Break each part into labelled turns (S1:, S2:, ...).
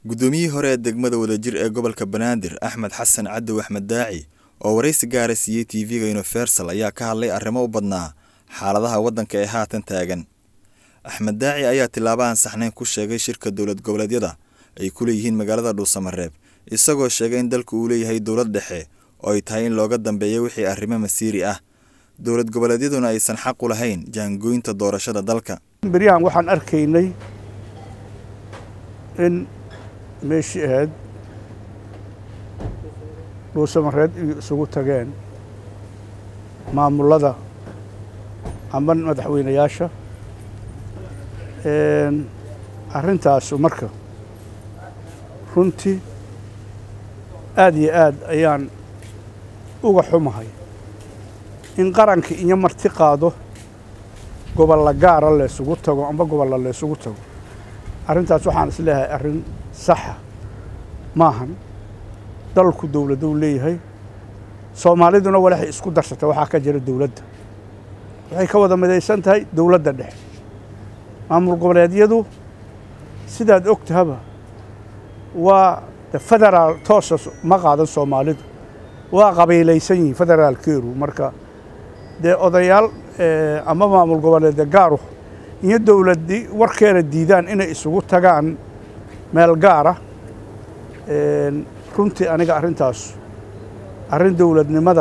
S1: guddoomiyihii hore ee degmada wadajir ee gobolka banaadir axmed xasan cadow axmed daaci oo waraysi gaara siiyey tv-ga universal ayaa ka hadlay arrimo u badnaa xaaladaha waddanka ee haatan taagan axmed daaci ayaa tilaabo aan saxnayn ku sheegay shirka dowlad goboleedyada ay ku leeyihiin magaalada dhuusamareeb isagoo sheegay in dalku uu leeyahay dowlad dhexe oo ay tahay in looga dambeeyo wixii arrimo masiiri ah dowlad goboleedyaduna aysan xaq u lahayn jaangooynta doorashada dalka
S2: beryahan waxaan arkaynay in meeshii ahayd dhuusamareed iyo isugu tageen maamulada ama madaxweynayaasha arrintaasu marka runtii aada iyo aad ayaan uga xumahay in qaranka iyo marti qaado gobolla gaara laysugu tago amba gobolla laysugu tago arrintaas waxaan is leeyahay arrin saxa maahan dalku dowladou leeyahay soomaaliduna walaxay isku darsata waxaa ka jira dowladda waxay ka wada midaysan tahay dowladda dhexe maamul goboleedyadu sidaad og tahaba waa federaal toosa ma qaadan soomaalidu waa qabiilaysan yihiin federaalkeeru marka dee odayaal ama maamul goboleedya gaaru iyo dowladdii warkeena diidaan inay isugu tagaan meel gaara runtii aniga arrintaas arrin dowladnimada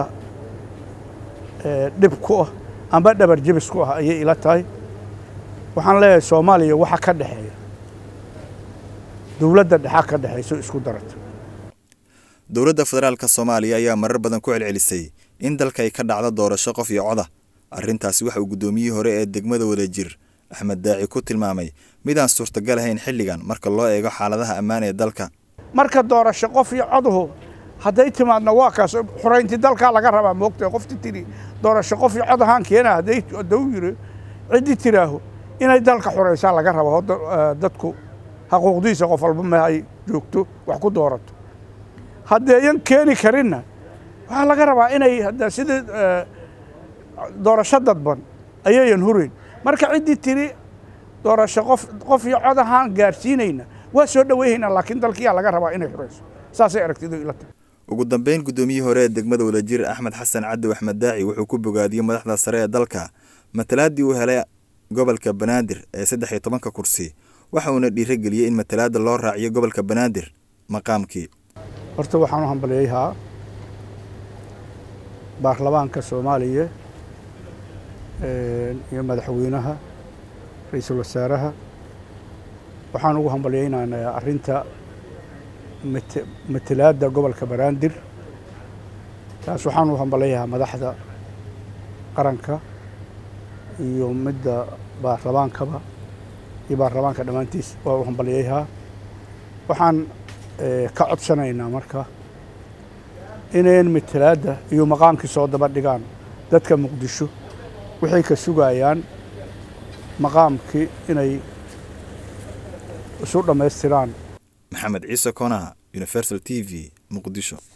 S2: dhib ku ah amba dhabar jebis ku ah ayay ila tahay waxaan leeyahay soomaaliya waxa ka dhexeeya dowladda dhexaa ka dhexayso isku darata
S1: dowladda federaalka soomaaliya ayaa marar badan ku celcelisay in dalka ay ka dhacdo doorasho qof iyo coda arrintaasi waxa uu guddoomiyihii hore ee degmada wadajir axmed daaci ku tilmaamay midaan suurtagal ahayn xilligan marka loo eego xaaladaha ammaan ee dalka
S2: marka doorasho qof iyo coduhu hadday timaadna waa kaas xorayntii dalkaa laga rabaa moogtahay qofti tiri doorasho qof iyo cod ahaan keena hadday hadduu yiri ciddii tiraaho inay dalka xoraysaa laga rabo dadku xaquuqdiisa qof walba ma ay joogto wax ku doorato haddeeyan keeni karinna waxaa laga rabaa inay sidii doorasho dadban ayayan hurayn marka ciddii tiri doorasho qof qof iyo cod ahaan gaarsiinayna waa soo dhaweyhaynaa laakiin dalkiyaa laga rabaa inay xurayso saasay aragtidu ila tahay
S1: ugu dambeyn guddoomiyihii hore ee degmada wadajir axmed xasan cadow axmed daaci wuxuu ku bogaadiyey madaxda sare ee dalka matalaaddii uu helay gobolka banaadir ee saddex iyo tobanka kursi waxa uuna dhiirageliyey in matalaadda loo raaciyo gobolka banaadir maqaamkii
S2: horta waxaan u hambalyayaa baarlamaanka soomaaliya iyo madaxweynaha ra-iisul wasaaraha waxaan ugu hambalyaynaynaa arrinta matalaadda gobolka banaadir taas waxaan u hambalyayaa madaxda qaranka iyo midda baarlamaankaba iyo baarlamaanka dhammaantiis waa u hambalyayaa waxaan ka codsanaynaa marka inayn matalaadda iyo maqaamkii soo daba dhigaan dadka muqdisho waxay ka sugayaan maqaamkii inay isu dhammaystiraan
S1: maxamed ciise konaha universal t v muqdisho